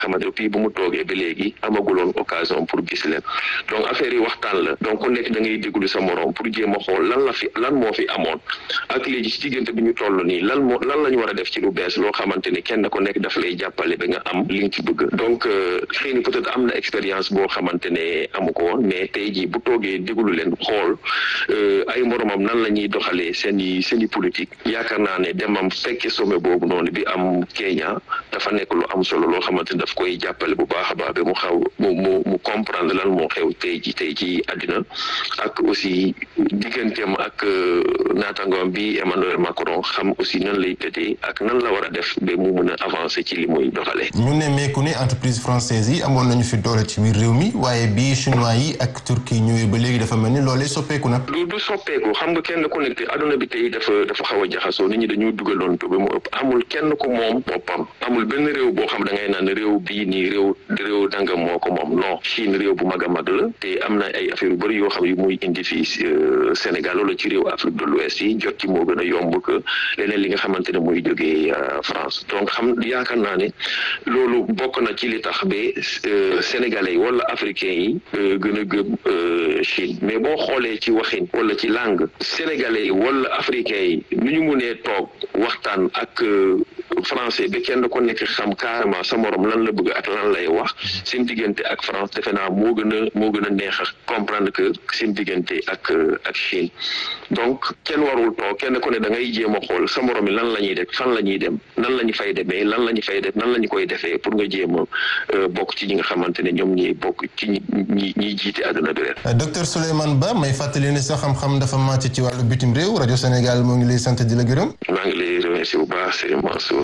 xamante depuis bu mu toogee ba léegi amaguloon occasion pour gis leen donc affaire yi waxtaan la donc ku nekk da ngay déglu sa morom pour jéem a xool lan la fi lan moo fi amoon ak léegi ci diggante bi ñu toll nii lan moo lan la ñu war a def ci lu bees loo xamante ni kenn ku nekk daf lay jàppale ba nga am li nga ci bëgg donc xëy na peut-être am na expérience boo xamante ne amu ko woon mais tey jii bu toogee déglu leen xool ay moromam nan la ñuy doxalee seen i seen i politique yaakaar naa ne demam fekke sommet boobu noonu bi am Kenya dafa nekk lu am solo loo xamante ne daf koy jàppale bu baax a baax ba mu xaw mu mu mu comprendre lan moo xew tey ji tey ci àddina ak aussi digganteem ak naatangoom bi Emmanuel Macron xam aussi nan lay tëddee ak nan la war a def ba mu mun a avancer ci li muy doxalee. ñu ne meeku ne entreprise française yi amoon nañu fi doole ci biir réew mi waaye bii chinois yi ak turquie ñëwee ba léegi dafa mel ni loolee soppeeku na. du du soppeeku xam nga kenn ku nekk adduna bi tey dafa dafa xaw a jaxasoo nit ñi dañuy dugaloon ba mu ëpp amul kenn ku moom boppam amul benn réew boo xam da ngay naan réew bii nii réew réew dangam moo ko moom non Chine réew bu mag a mag la te am na ay affaire yu bëri yoo xam yu muy indi fii Sénégal wala ci réew Afrique de l'Ouest yi jot ci moo gën a yomb que leneen li nga xamante ne muy jógee France donc xam yaakaar naa ne loolu bokk na ci li tax ba sénégalais yi wala africains yi gën a gëm Chine mais boo xoolee ci waxin wala ci langue sénégalais yi wala africains yi nu ñu munee toog waxtaan ak français ba kenn ko nekk xam carrément sa morom lan la bëgg ak lan lay wax seen diggante ak France defe naa moo gën a moo gën a neex a comprendre que seen diggante ak ak Chine donc kenn warul toog kenn ku ne da ngay jéem a xool sa morom yi lan la ñuy def fan la ñuy dem nan la ñu fay demee lan la ñu fay def nan la ñu koy defee pour nga jéem a bokk ci ñi nga xamante ne ñoom ñi bokk ci ñi ñi ñiy jiite àdduna bi ren. docteur Souleymane Ba may fàttali ne sa xam-xam dafa màcc ci wàllu bitim réew rajo Sénégal moo ngi lay sant di la gërëm. maa ngi lay remercier bu baax Serigne Mansour.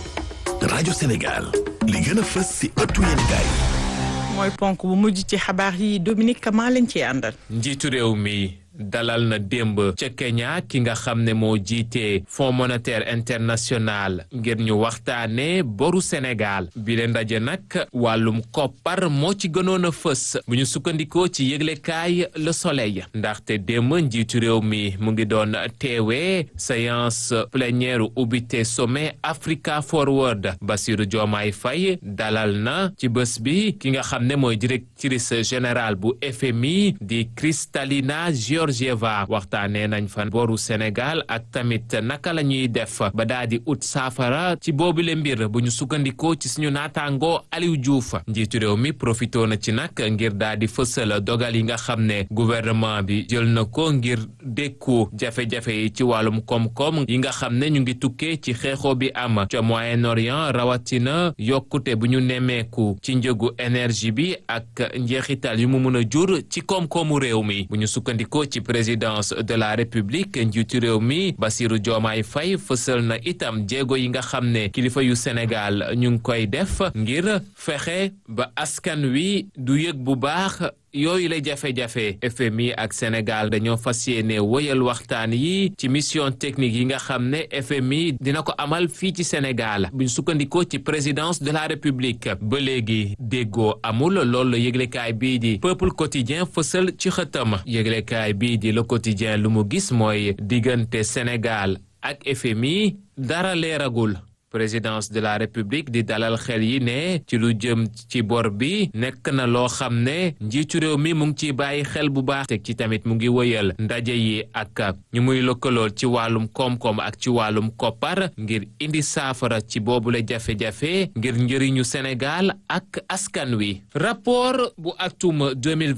rajo Sénégal li gën a fës si ëttu yéenekaay mooy ponk bu mujj ci xabaar yi Dominique Kama lañ ci àndal. njiitu réew mi. dalal na démb ca Kenya ki nga xam ne moo jiite Fonds monétaire international ngir ñu waxtaane boru Sénégal bi leen ndaje nag wàllum koppar moo ci gënoon a fës bu ñu sukkandikoo ci yëglekaay Le Soleil ndaxte démb njiitu réew mi mu ngi doon teewee séance plénière ubbite sommet Africa Forward Bassirou Diomaye Faye dalal na ci bés bi ki nga xam ne mooy directrice générale bu FMI di Kristalina Georgieva waxtaanee nañ fa boru Sénégal ak tamit naka la ñuy def ba daa di ut saafara ci boobule mbir bu ñu sukkandikoo ci suñu naataangoo Aliou Diouf njiitu réew mi profitoo na ci nag ngir daa di fësal dogal yi nga xam ne gouvernement bi jël na ko ngir dékku jafe-jafe yi ci wàllum koom-koom yi nga xam ne ñu ngi tukkee ci xeexoo bi am ca Moyen-Orient rawatina yokkute bu ñu nemmeeku ci njëgu énergie bi ak njeexital yu mu mun a jur ci koom-koomu réew mi bu ñu sukkandikoo ci présidence de la république njiitu réew mi Bassirou Diomaye Faye fësal na itam jéego yi nga xam ne kilifa yu Sénégal ñu ngi koy def ngir fexe ba askan wi du yëg bu baax yooyu la jafe-jafe FMI ak Sénégal dañoo fas yéene wëyal waxtaan yi ci mission technique yi nga xam ne FMI dina ko amal fii ci Sénégal buñ sukkandikoo ci présidence de la République ba léegi déggoo amul loolu la yëglekaay bii di peuple quotidien fësal ci xëtam yëglekaay bii di le quotidien lu mu gis mooy diggante Sénégal ak FMI dara leeragul présidence de la république di dalal xel yi ne ci lu jëm ci bor bi nekk na loo xam ne njiitu réew mi mu ngi ciy bàyyi xel bu baax teg ci tamit mu ngi wëyal ndaje yi ak ñu muy lëkkalool ci wàllum koom-koom ak ci wàllum koppar ngir indi saafara ci boobule jafe-jafe ngir njëriñu Sénégal ak askan wi rapport bu atum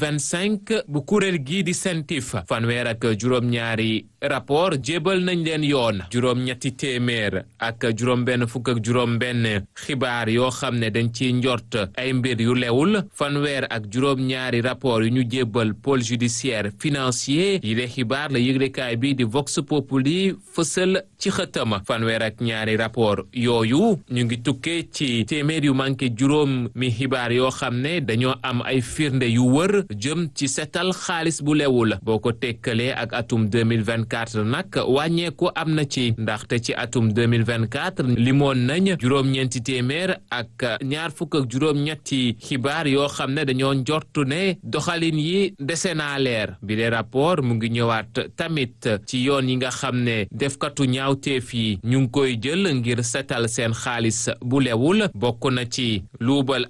2025 bu kuréel gii di sentif fanweer ak juróom-ñaari rapport jébal nañ leen yoon juróom-ñetti téeméer ak juróom-benn fukk ak juróom-benn xibaar yoo xam ne dañ ciy njort ay mbir yu lewul fanweer ak juróom-ñaari rapport yu ñu jébbal pôle judiciaire financier yi le xibaar la yëglekaay bi di Vox Populi fësal ci xëtama fanweer ak ñaari rapport yooyu ñu ngi tukkee ci téeméer yu manqué juróom mi xibaar yoo xam ne dañoo am ay firnde yu wër jëm ci setal xaalis bu lewul boo ko tekkalee ak atum 2024 nag wàññeeku am na ci ndaxte ci atum 2024 li limoon nañ juróom-ñeenti téeméer ak ñaar fukk ak juróom-ñetti xibaar yoo xam ne dañoo njortu ne doxalin yi dese naa leer bi le rapport mu ngi ñëwaat tamit ci yoon yi nga xam ne defkatu ñaawteef yi ñu ngi koy jël ngir setal seen xaalis bu lewul bokk na ci luubal